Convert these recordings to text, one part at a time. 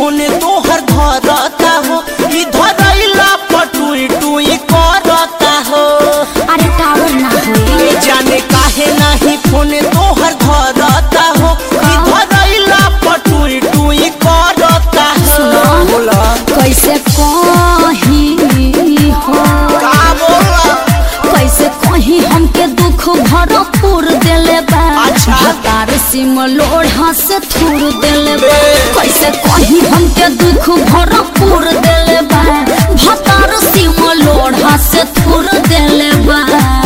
Phone तोहर धरता हो ई धरैला पटुई टुई करता हो अरे टावर ना होई ए जाने काहे नहीं फोन तोहर धरता हो ई धरैला पटुई टुई करता हो सुनो। बोला कैसे कही हो का बोला कैसे कही हमके दुख भरपूर देले बा अच्छा। हतार सिम लोढ़ा से थूर देले बा बे। कैसे कही हमके दुख भरपूर देले बा हतार सिम लोढ़ा से थूर देले बा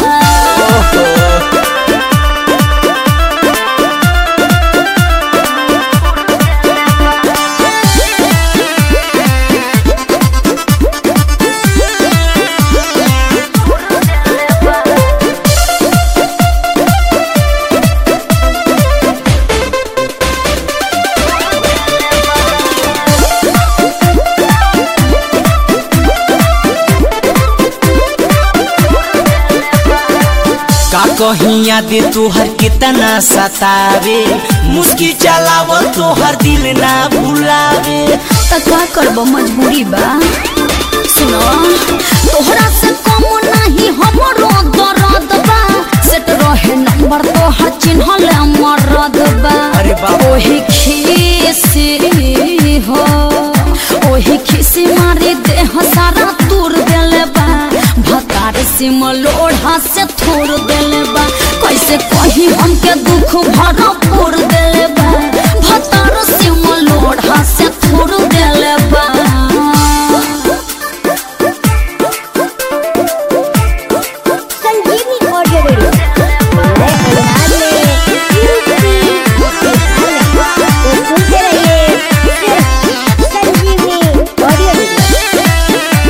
का कहीं याद तोहर कितना सतावे मुस्की चलाव तोहर दिल ना भुलावे त का करब मजबूरी बा सुनो तोहरा से कम नहीं हमरो दर्द बा सेट रहे नंबर तोहर चिन्हल मरद बा अरे बाप। ओही खीसी हो ओही खीसी मारी देह सारा तूर देले बा भतार सिम लोढ़ा से थोड़ देले बा कैसे कही हमके दुख भरपूर देले बा भतार सिम लोढ़ा से थोड़ देले बा संजीवनी ऑडियो वीडियो नए अंदाज में यूपी बिहार में तो सुनते रहिए सिर्फ संजीवनी ऑडियो वीडियो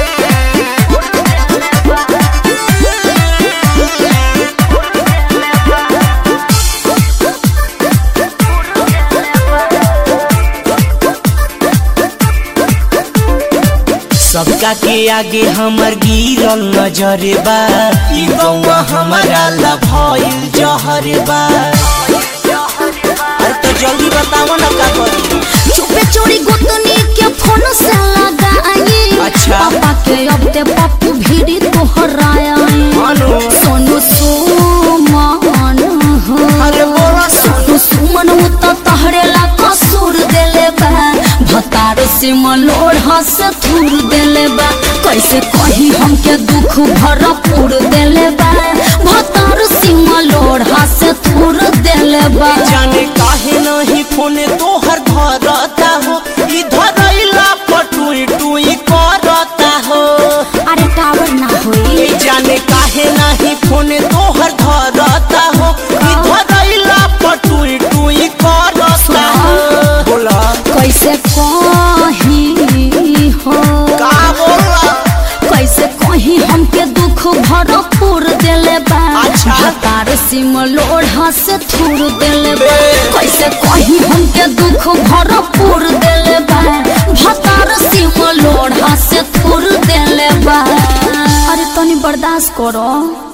सबका के आगे हमर गिरल नजर बा ई गौवा हमारा ला भइल जहर बा अरे तो जल्दी बताओ ना का करी चुपे चोरी गोतनी के फोन से लगाई अच्छा। पापा के अब ते पप्पू भीड़ी तोहराया मानो सोनू सुमन हो अरे बोला सोनू सुमन उ तो तहरे ला कसूर देले बा भतार से मलोढ़ा से थूर देले बा कैसे कही हमके दुख भरपूर देले बा भतार से मलोढ़ा से थूर देले बा जाने काहे नहीं फोन तोहर धरता हो ई धरैला पटुई टुई करता हो अरे टावर ना होई ए जाने काहे नहीं फोन तोहर धरता हो ई धरैला पटुई टुई करता हो बोला कैसे कही हो का बोला कैसे कही हमके दुख भरपूर देले बा अच्छा। हतार सिम लोढ़ा से थूर देले बा बे। कैसे कही हमके दुख भरपूर देले बा भतार सिम लोढ़ा से थूर देले बा अरे तनी बर्दाश्त करो